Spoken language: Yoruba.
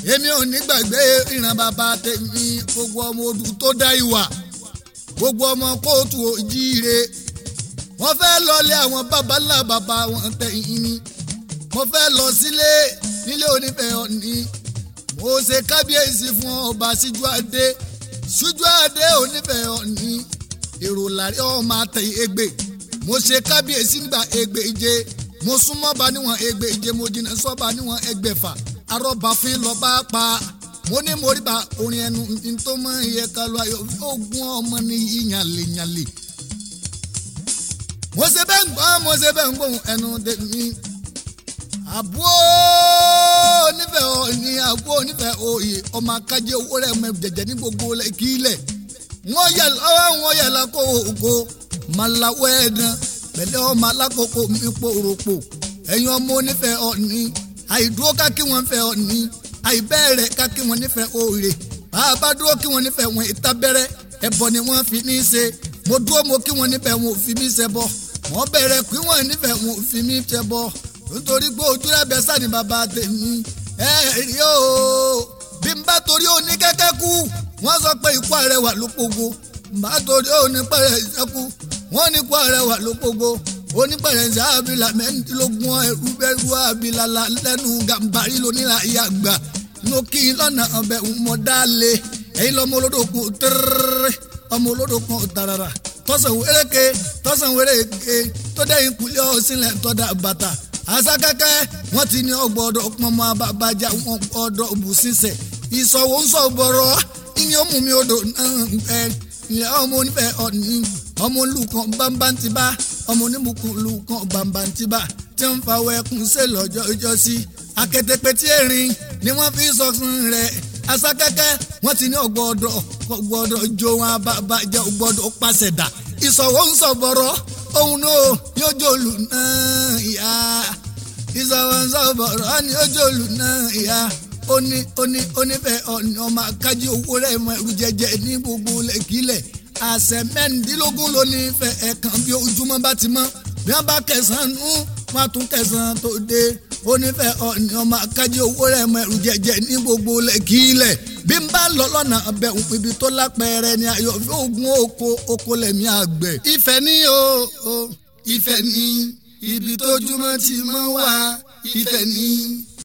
èmi ò ní gbàgbé ìran bàbá tèmi gbogbo ọmọ odù tó dá ìwà gbogbo ọmọ kóòtù òjíire wọ́n fẹ́ lọlé àwọn baba ńlá baba wọn tẹ̀yìn ni mo fẹ́ lọ sílé nílé onífẹ̀ ọ̀ní mo ṣe kábíyèsí fún ọba síjú adé síjú adé onífẹ̀ ọ̀ní èrò làrí ọmọ àtẹ̀yìn ègbè mo ṣe kábíyèsí nígbà ègbèje mo súnmọ́ bá níwọ̀n ègbèje mo jìnnà sọ́ba níwọ̀n ẹgbẹ̀fà arọ́bàfin lọ bá pa mo ní mo rí ba orin ẹnu tó mọ iye kalu ayọ̀ ogun ọmọ ní yíyanleyànle mo ṣe bẹ́ẹ̀ ń gbọ́ mo ṣe bẹ́ẹ̀ ń gbóhùn ẹnu tèmi àbúrò onífẹ̀ òní àbúrò onífẹ̀ òye ọmọ akájẹ owó rẹ̀ mọ jẹjẹ ní gbogbo kílẹ̀ wọ́n yẹ lọ́wọ́ wọ́n yẹ lọ́kọ́ ògo màláwọ́ ẹ̀dán pẹ̀lẹ́ ọmọ alákòókò mi pòròpò ẹ̀yin ọmọ onífẹ̀ òní àìdúró ká kí wọ́n fẹ́ òní àìbẹ́ẹ̀rẹ̀ ká kí wọ́n nífẹ̀ òòrè bàbá dúró kí wọ́n nífẹ̀ wọn ìtabẹ́rẹ́ ẹ̀bọ ni wọ́n fi ní í ṣe mo dúró mo kí wọ́n nífẹ̀ wọn ò fi mí ṣe bọ́ wọ́n bẹ̀rẹ̀ kí wọ́n nífẹ̀ wọn ò fi mí ṣe bọ́ nítorí pé ojú ẹ̀bẹ̀ sani bàbá tèmi ẹ rí o bí n bá torí òní kẹ́kẹ́ kú wọ́n sọ pé ikú àrẹwà ló pogo n bá torí òní pẹ̀rẹ̀ ìṣẹ́kù wọ́n ní ikú àrẹwà ló pogo onípẹ̀rẹ̀ ṣe àbílà mẹ́rìndínlógún ẹ̀rú bẹ́rù àbílà lẹ́nu gàmbàrí lóníra ìyá àgbà mo kí i lọ́nà ọbẹ̀ mọ̀ dáálé ẹ̀yin lọ́mọ olódò kun tẹ́rẹ́rẹ́ ọmọ olódò kan tàràrà tọ́sán wéréke tọ́sán wéréke tó dẹ́yìn kulẹ̀ ọ̀sìnlẹ̀ tọ́da bàtà asakẹ́kẹ́ wọ́n ti ní ọgbọ́dọ̀ pọnmọ abàbàjà wọn gbọ́dọ̀ bù sísẹ̀ ìsọ̀wọ́ ń sọ bọ̀rọ̀ ìní ọmọ mi odò náà ń pẹ́ ilẹ̀ ọmọ onífẹ̀ ọ̀ní ọmọ olùkàn bámbántìbá ọmọ oníbùkún olùkàn bámbántìbá tí ń fa wẹkùn ṣe lọ́jọ́ ọjọ́ sí akétépe tí erin ni wọ́n fi sọ fún rẹ̀ asakẹ́kẹ́ wọ́n ti ní ọgbọ́dọ̀ ọgbọ́dọ̀ jó wọn abàbàjà ọgbọ́dọ̀ pàṣẹ dà ìsọ̀wọ́ ń sọ bọ̀rọ̀ òun náà yóò jòlù náà ìyá ìsọ̀wọ́nsọ̀bọ̀rọ̀ ni yóò jòlù náà ìyá ó ní ó ní onífẹ̀ ọ̀nì ọmọ akájí owó rẹ̀ mọ ẹrù jẹjẹ ní gbogbo lẹ́kílẹ̀ àṣẹ mẹ́rìndínlógún ló ní fẹ́ ẹ̀kan bí ojúmọ́ bá ti mọ́ bí wọ́n bá kẹsàn-án nú wọ́n á tún kẹsàn-án tó dé onífẹ̀ ọ̀nì ọmọ akájí owó rẹ̀ mọ ẹrù jẹjẹ ní gbogbo lẹ́kílẹ̀ bí n bá lọ lọ́nà ọbẹ̀ ibi tó lápẹẹrẹ ni ayọ̀ fi ogun oko oko lẹ̀mí àgbẹ̀. ìfẹ́ ní o o ìfẹ́ ní ibi tójúmọ́ ti mọ́ wá ìfẹ́ ní.